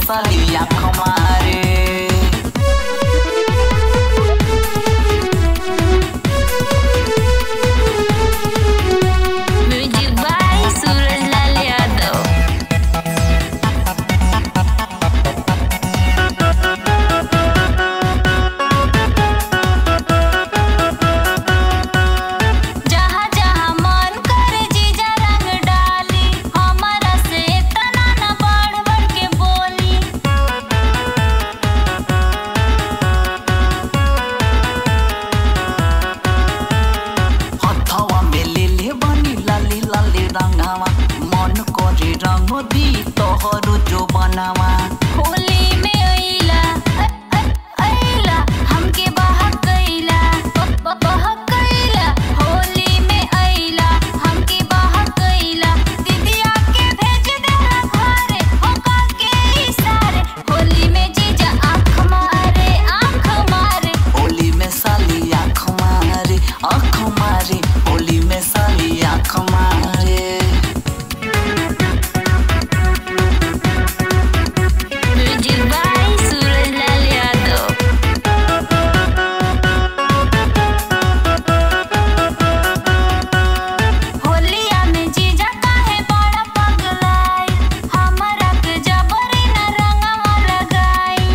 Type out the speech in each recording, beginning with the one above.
साली आँख मारे म्यूजिक बाय सूरज लाल यादव जहाँ जहाँ मन करे जीजा रंग डाली हमारा से तना न बढ़ बढ़ के बोली हथवा में ले ले बनी लाली लाली रंगावा मन करे रंग दी तोहरो जो बनावा होली में अइला अ- अ- अइला हमके बहकइला ब- ब- बहकइला होली में अइला हमके बहकइला दीदिया के भेज देला घरे होका के इशारे होली में जीजा आँख मारे आँख मारे होली में साली आँख मारे आँख मारे होली में साली आँख मारे म्यूजिक बाय सूरज लाल यादव होलिया में जीजा काहे बड़ा पगलाई हमरा के जबरी न रंगवा लगाई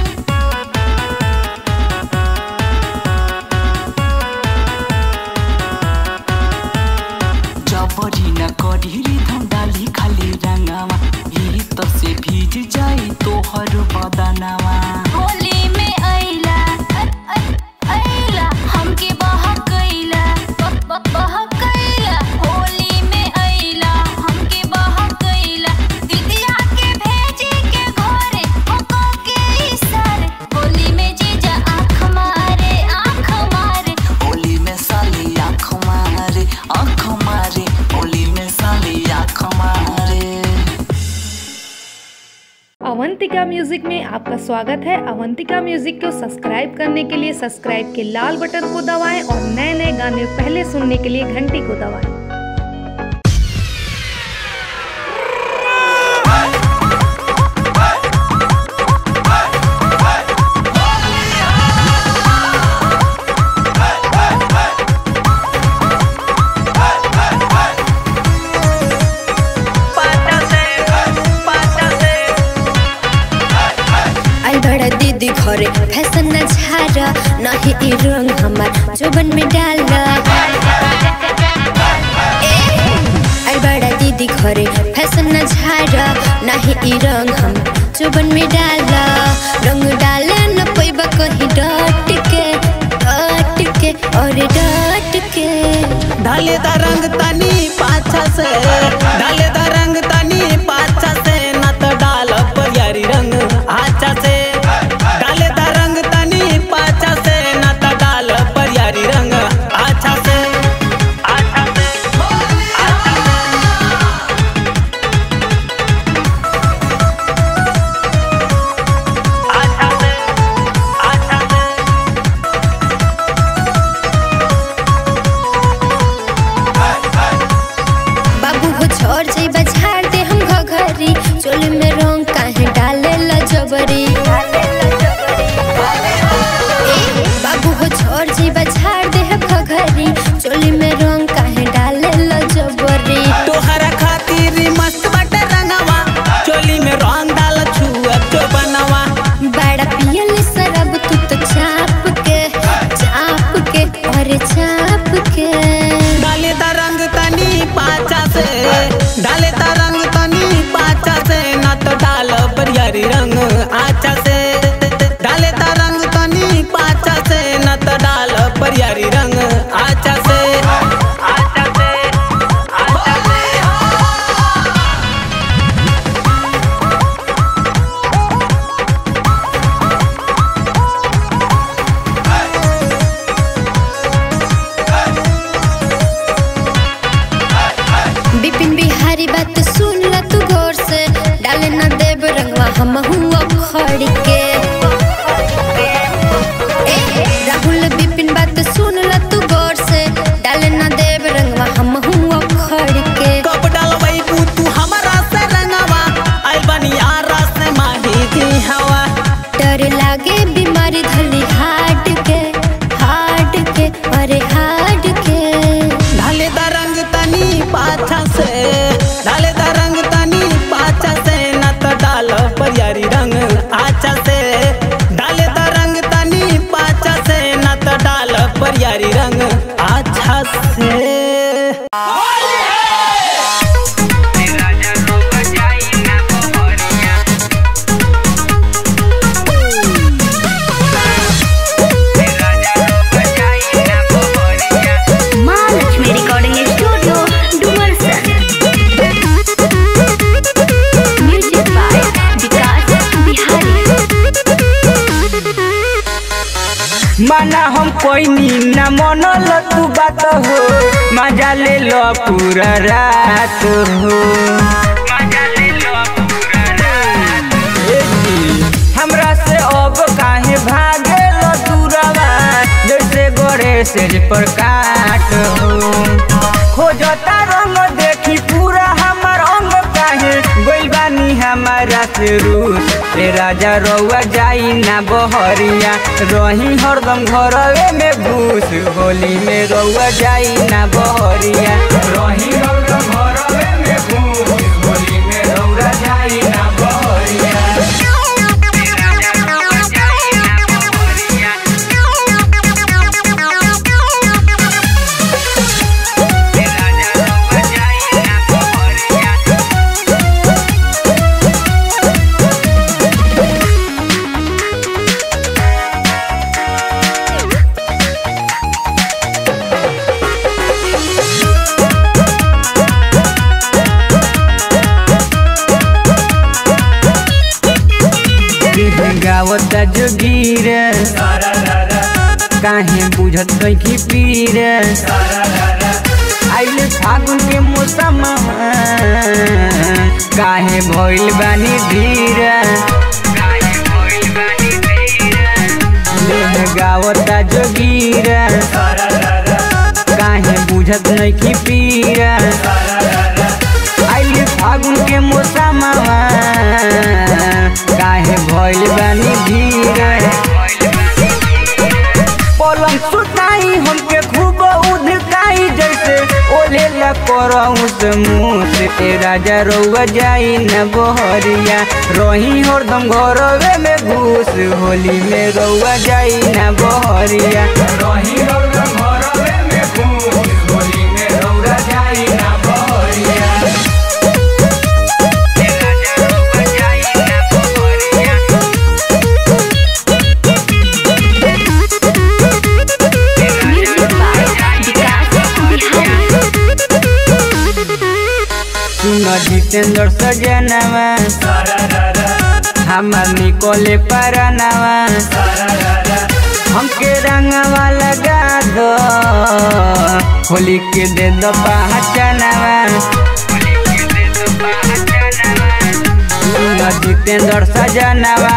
जबरी न करी रिधम डाली खाली रंगावा ही तो से भीज जाई तोहर बदनावा होली में अइला अ- अ- अइला हमके बहकइला ब- ब- बहकइला होली में अइला हमके बहकइला दीदिया के भेजी के घरे होका के इशारे होली में जीजा आँख मारे आँख मारे होली में साली आँख मारे आँख मारे होली में साली आँख मारे अवंतिका म्यूजिक में आपका स्वागत है अवंतिका म्यूजिक को सब्सक्राइब करने के लिए सब्सक्राइब के लाल बटन को दबाएं और नए नए गाने पहले सुनने के लिए घंटी को दबाएं आई बड़ा दीदी घरे फैशन न झारा नहीं ई रंग हमार जोबन में डाल आई बड़ा दीदी घरे फैशन न झारा नहीं ई रंग हम जोबन में डाल रंग डाले न पैबा कहीं डट के डट के और डट के डाले दा रंग तनी पाछा से डाले दा रंग तनी पाछा से न तो डाल परियारी रंग आछा से डाले दा रंग तनी पाछा से न तो डाल परियारी रंग आछा से आछा से आछा से आछा से आछा से बाबू हो छोड़ जाई बझाड़ दे हम घघरी चोली में रंग काहे डाले ला जबरी ए, बाबू हो छोड़ जाई बझाड़ दे हम घघरी चोली में रंग काहे डाले ला जबरी तोहरा खातिर मस्त बाटे रंगवा चोली में रंग डाल छुआ तो बनवा बड़ा पियल शराब तू तो चाप के चाप के और चाप के डाले दा रंग तनी पाचा से डाले दा रंग तनी पाचा से ना तो डाल परियारी रंग आचा से डाले दा रंग तनी पाचा से ना तो डाल परियारी रंग आचा से आचा से आचा से बिपिन बिहारी बात सुन ल तू गौर से डाले न देव रंगवा हम हुआ खड़ के ए, राहुल बिपिन बात सुन ल तू गौर से डाले न देव रंगवा हम हुआ खड़ के कब डालबै तू हमारा से रंगवा आई बनिया रस माही दी माना हम कोई ना मनल तू बात हो मजा ले लो पूरा रात हो हमरा से अब काहे भागे लो दूरवा जैसे गोरे से पर काट हो खोजता रंग देखी पूरा हमर अंग काहे गोइल बानी हमारा से रूस ए राजा रउआ जाई ना बहरिया रही हरदम घरवे में घूस होली में रउआ जाई ना बहरिया रही हरदम घरवे में घूस होली में रउआ जाई ना बहरिया गावत जोगीर काहे बुझत की पीर आइल फागुन के मौसम काहे भइल बानी धीर गावत जोगीर काहे बुझत की पीर आइल फागुन के मौसम काहे भइल बानी धीर पलंग सुताई हमके खूब उधकाई जैसे ओले ला करहूँ से मुँह से ए राजा रउआ जाई न बहरिया रही हरदम घरवे में घूस होली में रउआ जाई न बहरिया रही हरदम घरवे में घूस होली में रउआ जाई न बहरिया सुन जितेंद्र सजनवा हमार निकोले परनवा हमके रंगवा लगा दो होली के दे दो पहचानवा सुन जितेंद्र सजनवा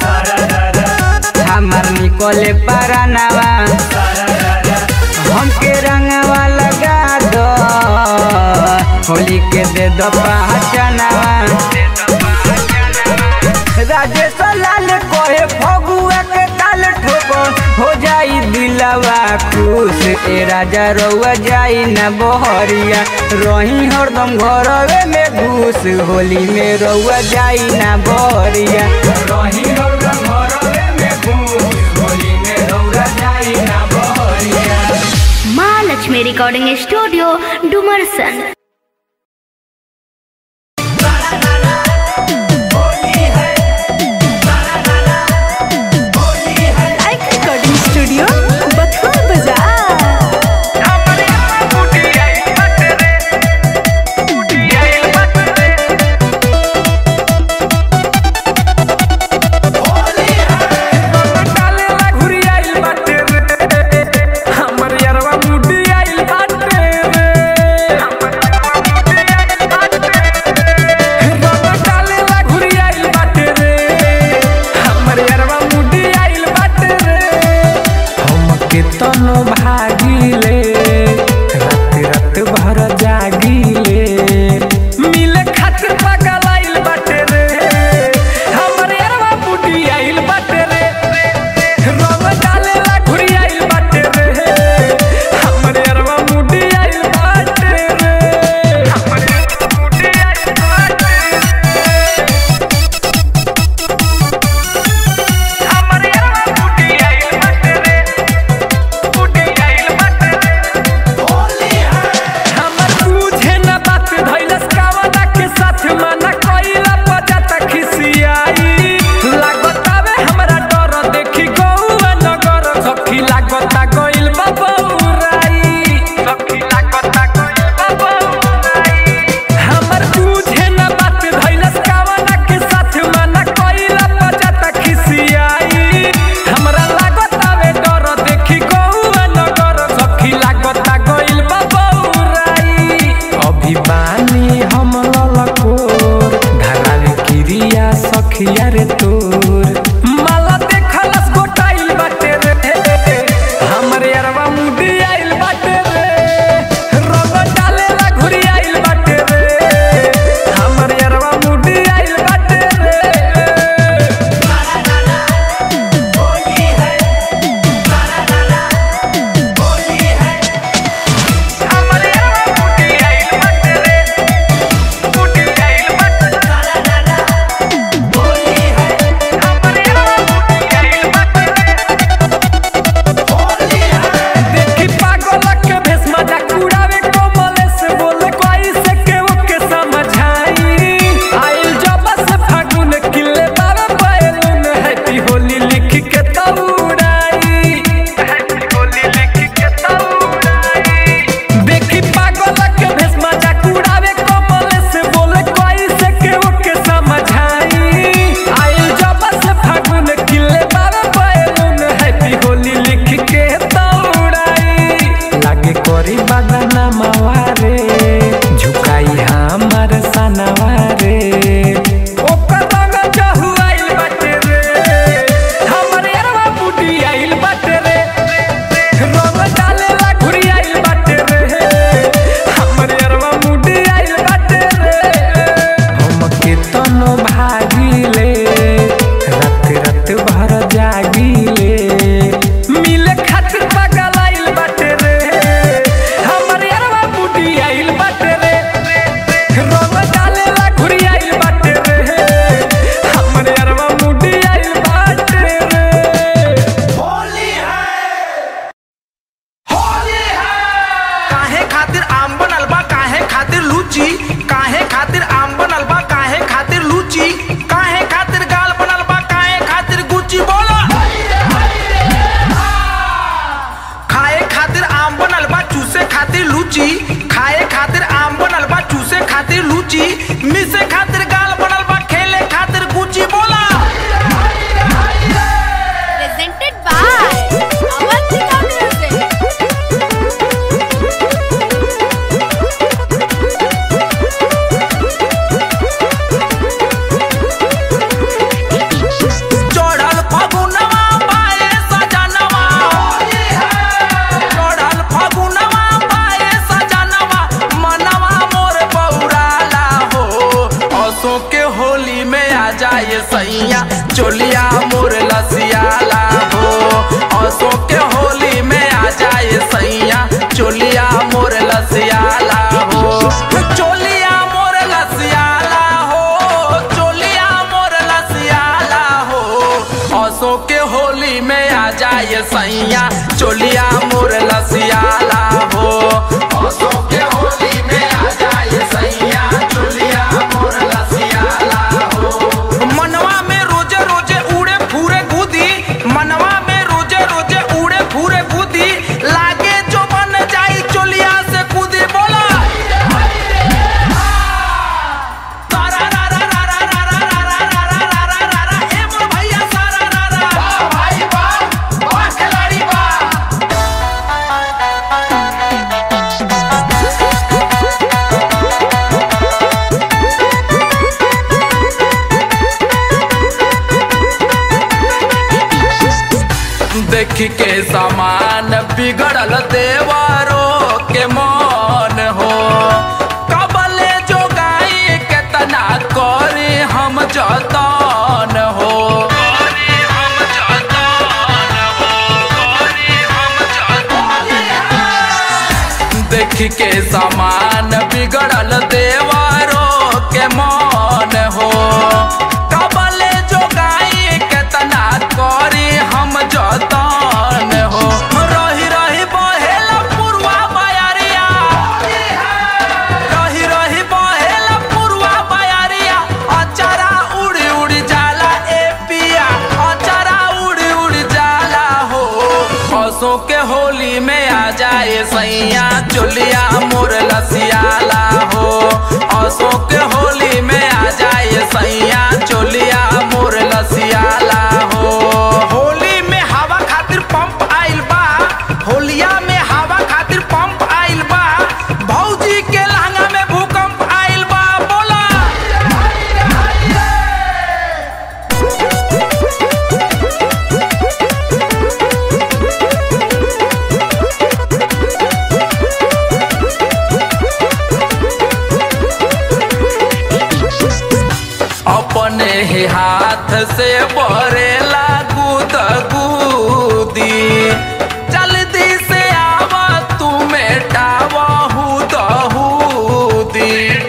हमार निकोले परनवा हमके रंगवा लगा दो होली के दे दो पहचानवा राजेश लाल कोहे फगुआ के काल ठोको हो जाई दिलवा खुश ए राजा रउआ जाई न बहरिया रही हरदम घरवे में घूस होली में रउआ जाई न बहरिया रही हरदम घरवे में घूस होली में रउआ जाई न बहरिया माँ लक्ष्मी रिकॉर्डिंग स्टूडियो डुमरसन रिकॉर्डिंग स्टूडियो बथुआ बाजार डालेला घुरी आइल बाटे रे हमर यारवा मुडी आइल बाटे रे गलिया सखिया रे तोर माला देखलस गोटाइल बाटे रे हमरे अरवा मुदी आइल बाटे रे रंग डालेला घुरी आइल बाटे रे हमरे अरवा मुदी आइल बाटे रे हमरे अरवा मुदी आइल बाटे रे मुदी आइल बाटे हमरे अरवा मुदी आइल बाटे देखी पागल के भेष मजाक उड़ावे कोमले से बोले कोई से के ओके समझाई आइल जब से फागुन किले बाबा बैलून हैप्पी होली लिख के तौड़ाई हैप्पी होली लिख के तौड़ाई देखी पागल के भेष मजाक उड़ावे कोमले से बोले कोई से के ओके समझाई आइल जब से फागुन किले बाबा बैलून हैप्पी होली लिख के तौड़ाई लागे करी बदना मावारे झुकाई हमार सनवारे ओकर रंग जहुआइल बाटे रे हमरे अरवा बूटी आइल बाटे रे रंग डालेला घुरी आइल बाटे रे हमरे अरवा बूटी आइल बाटे रे हम केतनो भागिले रात रात भर जागिले मिले खातिर पागल आइल बाटे रे हमरे अरवा बूटी आइल बाटे रे रंग डालेला घुरी आइल बाटे रे हमरे अरवा बूटी आइल बाटे रे काहे खातिर आम बनल बा काहे खातिर लूची काहे खातिर आम बनल बा काहे खातिर लूची काहे खातिर गाल बनल बा काहे खातिर गुची बोला खाए खातिर आम बनल बा चूसे खातिर लूची खाए खातिर आम बनल बा चूसे खातिर लूची मिसे खातिर गाल बनल बा खेले खातिर गुची बोला presented by Avantika Music. चढ़ल फगुनवा पाए सजनवा चढ़ल फगुनवा पाए सजनवा मनवा मोर बौराला हो असो के होली में आ जाए सैया चोलिया मोर लसियाला हो असो के होली में आ जाए सैया चोलिया मोर लसियाला हो चोलिया मोर लसियाला हो चोलिया मोर लसियाला हो असो के होली में आ जाए सैया चोलिया मोर लसियाला हो असो के होली में आ जाए सैया चोलिया मोर लसियाला हो मनवा में रोजे रोजे उड़े फूरे गुदी मनवा में रोजे रोजे उड़े फूरे गुदी लागे जो बन जाई चोलिया से कूदी बोला तारा रा रा रा रा रा रा रा रा रा रा रा रा रा रा ए मोर भैया सारा रा रा वाह भाई वाह वाह खिलाड़ी वाह देख के सामान बिगड़ल देवारो के मन हो कबले जो गाई केतना करे हम जतन हो देख के सामान बिगड़ल देवारो के मन हो कबले जो गाई केतना करी हम जतन हो रही रही बहेला पुरवा बयरिया रही रही बहेला पुरवा बयरिया अचारा उड़ी उड़ी जाला ए पिया अचारा उड़ी उड़ी जाला हो पसों के होली में आ जाए सैया चोलिया मोर लसियाला हो असो के होली में आ जाए सैया चोलिया मोर लसियाला हो होली में हवा खातिर पंप आइल बा होलिया में हवा खातिर पंप आइल बा भौजी के लहंगा में भूकंप आइल बा बोला हाथ से बरेला गुद गुदी जल्दी से आवा तू मेटावा हुद हुदी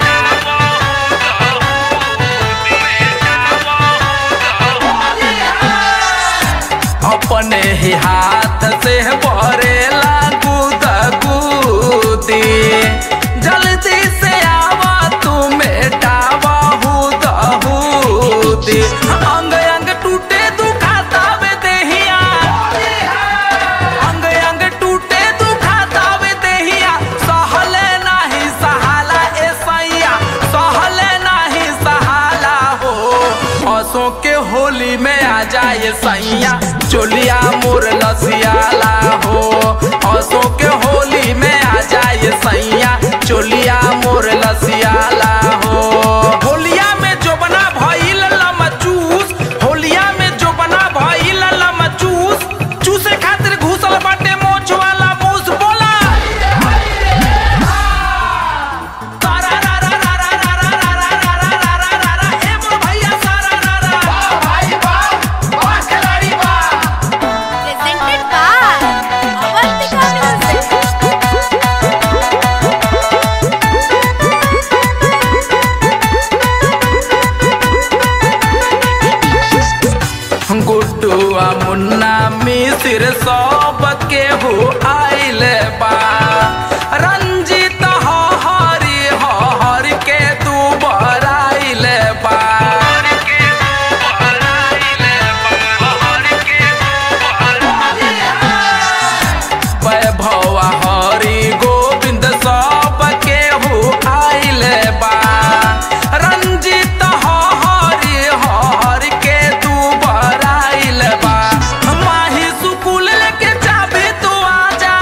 अपने ही हाथ से बरेला गुद गुदी जल्दी से आवा तू मेटावा हुद हुदी अंग अंग टूटे दुखाता वे देहिया अंग अंग टूटे दुखाता वे देहिया सहले नाही सहाला ए सैया सहले नाही सहाला हो हंसों के होली में आ जाए सैया चोलिया मोर लसियाला हो हंसों के होली में आ जाए सैया चोलिया मोर लसियाला हो होलिया में जो बना भइल लमचूस होलिया में जो बना भइल लमचूस चूसे खातिर घुसल बाटे मोछ वाला मूस बोला तारा रा रा रा रा रा रा रा रा रा रा रा रा रा रा ए मोर भैया सारा रा रा वाह भाई वाह वाह खिलाड़ी वाह presented by Avantika Music. गुड्डुआ मुन्ना मिसिर सब के हो आइल बा रंजित हरी हर के तू बराइल बा वैभव हरि गोविंद सब के हो आइल बा रंजित हरि हर के तू बराइल बा माही सुकुल लेके जाबे तो आजा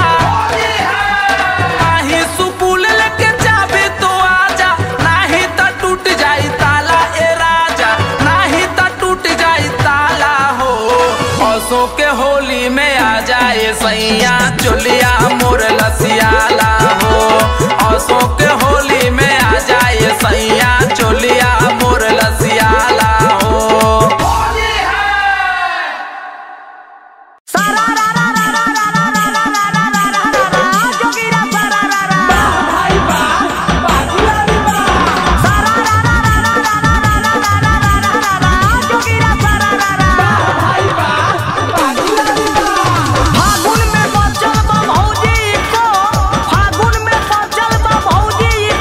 माही सुकुल लेके जाबे तो आजा नाही त टूट जाई ताला ए राजा नाही त टूट जाई ताला हो हंसों के होली में आ जाए सैया चोलिया मोर लसियाला हो हंसों के होली में आ जाए सैया चोलिया मोर लसियाला हो फागुन में बचल बा भौजी को फागुन में बचल बा भौजी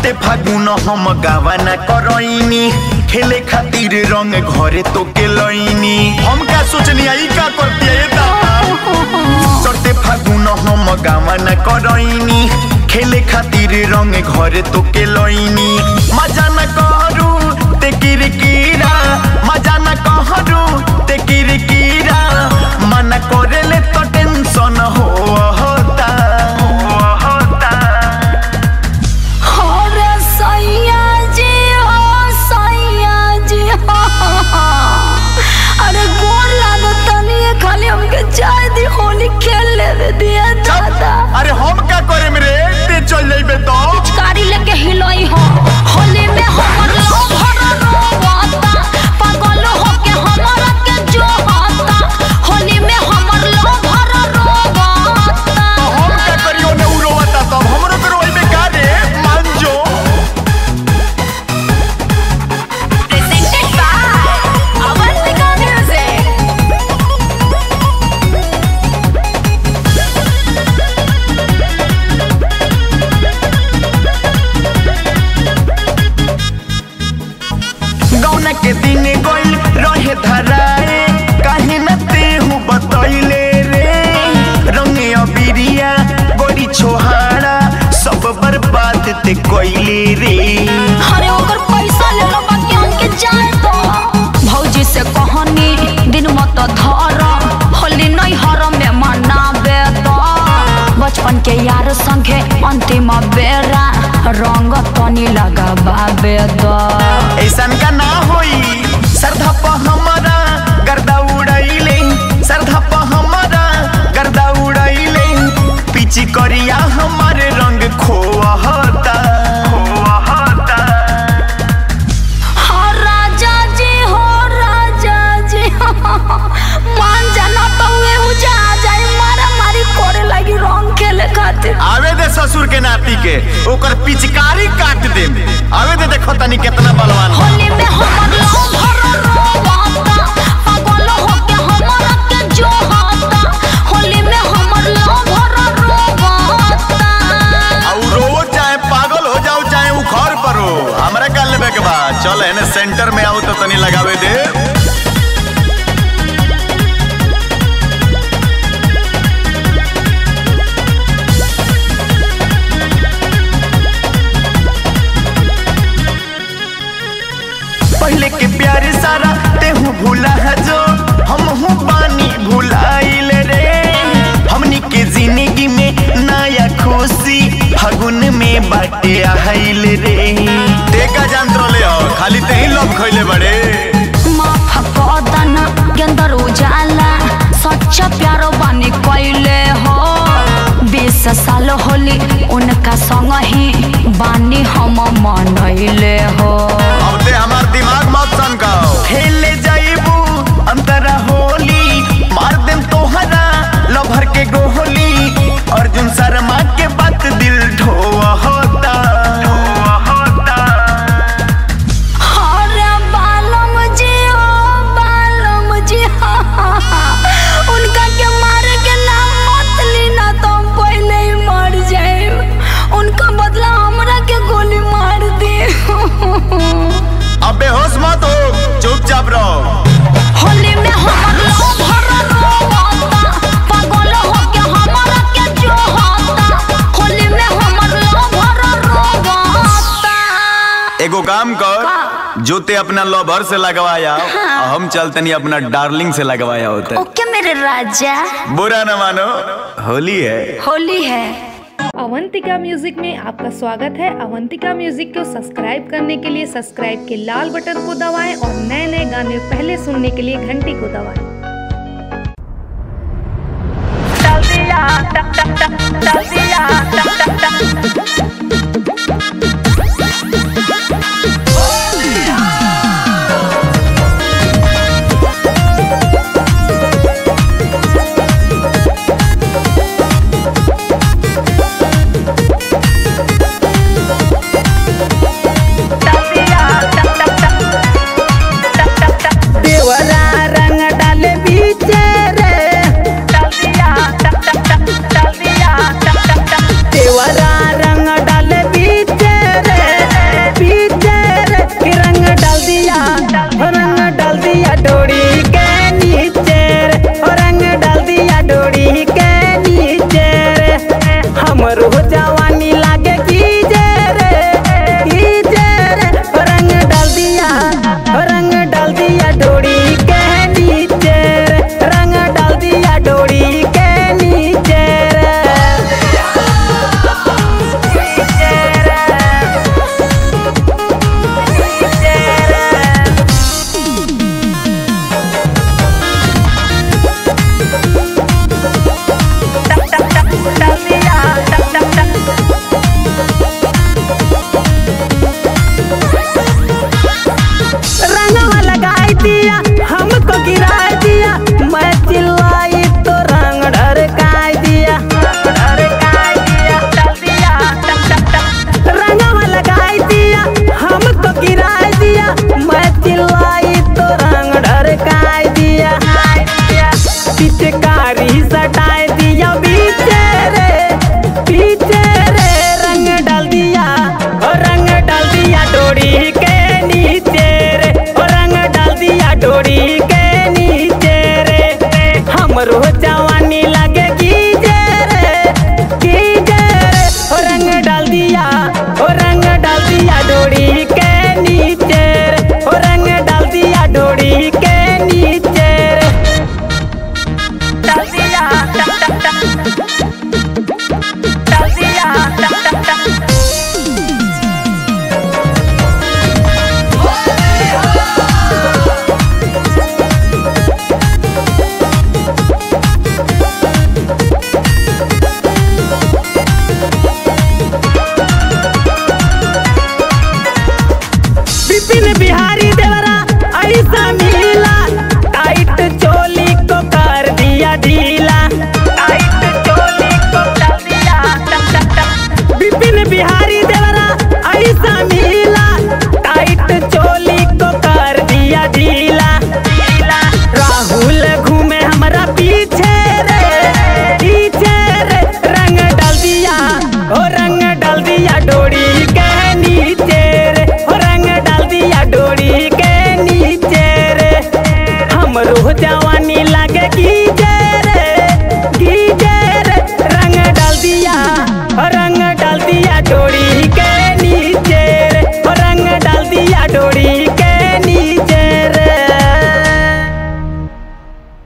चढ़ते फागुन हम गावाना करैनी खेले खातिर रंग घरे तो के लैनी हम का सोचनी आई का करती है चढ़ते फागुन हम गावाना करैनी खेले खातिर रंग घरे तो के लैनी मजा न करू ते किरकिरा मजा न कहरू ते किरकिरा मन करेले तो टेंशन हो होता हो होता अरे सैया जी हो सैया जी हो अरे गोर लागो तनी ये खाली हमके चाय दी होली खेल लेवे दिया दादा अरे हम का करे मेरे ते चल जाइबे तो पिचकारी लेके हिलोई हो होली में हमर लो भर रोवाता पागल हो के हमरा के जो होता होली में हमर लो भर रोवाता हम का करियो ने उरोवता तब हमरो करो आइबे का रे मान जो presented by Avantika Music. गौना के दिन गइल रहे धराए काहे न तेहू बतैले रे रंगे अबिरिया गोरी छोहाड़ा सब बर्बाद ते कइले रे अरे ओकर पैसा ले लो बाकी हमके जाए तो भौजी से कहनी दिन मत धर होली नहीं हर में मनाबे तो बचपन के यार संगे अंतिम बेरा रंग तनी लगाबाबे तो ऐसन का ना होई सरधा प हमारा गर्दा उड़ैले सरधा प हमारा गर्दा उड़ैले पीछी करिया हमारे रंग खोहता खोहता हाँ राजा जी हो राजा जी मान जाना तो वे जा जाए मारा मारी करे लगी रंग खेले खातिर आवे दे ससुर के नाती के ओकर पिचकारी काट दे आवे दे देखो तनी कितना बलवान बा। होली में हमर लो भर रोवाता पागल हो के हमरा के जो होता होली में हमर लो भर रोवाता और रोज चाहे पागल हो जाओ चाहे उखर पर हो हमरा का लेबे के बा चल एने सेंटर में आओ तो तनी लगावे दे पहले के प्यार सारा तेहू भूला है जो हम हूँ पानी भुलाइल रे हमनी के जिंदगी में नया खुशी फगुन में बाटे आइल रे देखा जान ले हो खाली ते ही लोग खइले बड़े माफ कदन गेंदर उजाला सच्चा प्यारो बानी कैले हो बीस साल होली उनका संग ही बानी हम मनैले हो अब ते हमार दिमाग मत सनकाओ खेले जाइबू अंतरा होली मार देम तोहरा लभर के गोली अर्जुन शर्मा के बात दिल ढोआ होता ढोआ होता अरे बालम जी ओ बालम जी उनका के मारे के नाम मत लेना तो हम पहले ही मर जाए उनका बदला हमरा के गोली मार दे अब बेहोश मत हो चुपचाप रहो होली में हमर लो भर रोवाता पागल हो के हमरा के जो होता होली में हमर लो भर रोवाता एगो काम कर जो ते अपना लवर से लगवाया आ हम चलतनी अपना डार्लिंग से लगवाया होता ओके मेरे राजा बुरा न मानो होली है होली है अवंतिका म्यूजिक में आपका स्वागत है अवंतिका म्यूजिक को सब्सक्राइब करने के लिए सब्सक्राइब के लाल बटन को दबाएं और नए नए गाने पहले सुनने के लिए घंटी को दबाएं देवरा रंग डाले बीचे रे देवरा रंग डाले बीचे विपिन बिहारी